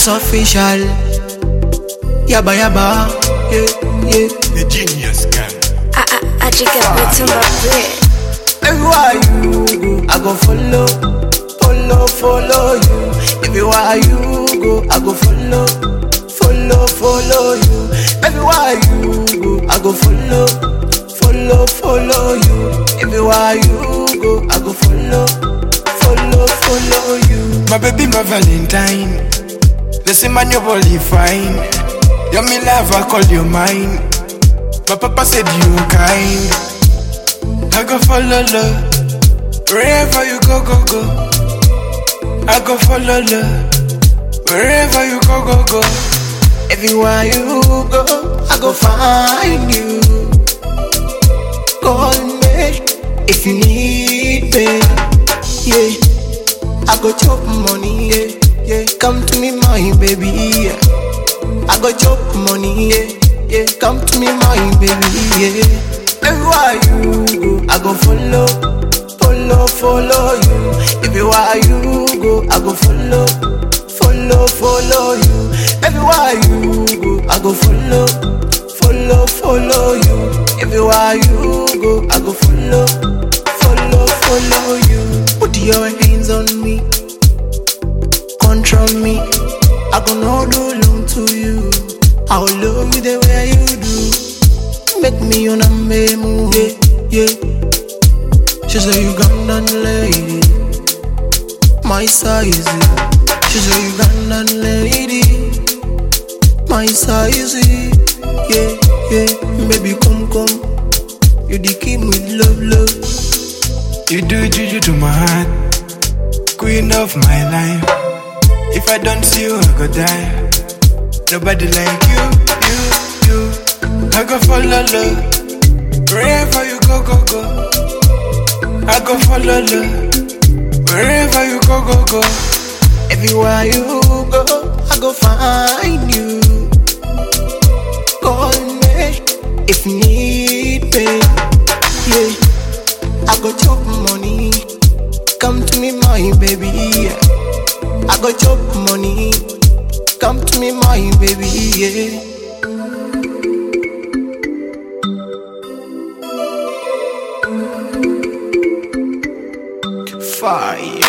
it's official. Yaba yaba, yeah, yeah. The genius gang. I, I, I just get back to my bread. Everywhere you go, I go follow, follow, follow you. Everywhere you go, I go follow, follow, follow you. Everywhere you go, I go follow, follow, follow you. Everywhere you go, I go follow, follow, follow you. My baby, my Valentine. They say man, your body fine. You're me love, I call you mine. My papa said you kind. I go follow love. Wherever you go, go, go. I go follow love. Wherever you go, go, go. Everywhere you go, I go find you. Call me if you need me. Yeah, I go chop money. Yeah, yeah. Come to me, my baby. Yeah. I go chop money. Yeah, yeah. Come to me, my baby. Yeah. Everywhere you go, I go follow, follow, follow you. Everywhere you go, I go follow, follow, follow you. Everywhere you go, I go follow, follow, follow you. Everywhere you go, I go follow, follow, follow you. Put your hands on me, control me. I go no do long to you. I will love you the way you do. Make me on a move, yeah, yeah. She's a Ugandan lady, my size. She's a Ugandan lady, my size. Yeah, yeah. Baby, come, come. You the king with love, love. You do juju to my heart. Queen of my life. If I don't see you, I go die. Nobody like you, you, you. I go follow love. Wherever you go, go, go. I go follow love. Wherever you go, go, go. Everywhere you go, I go find you. Call me if you need me. Yeah, I go chop money. Come to me, my baby. Yeah. I go chop money. Come to me, my baby. Yeah. Fire.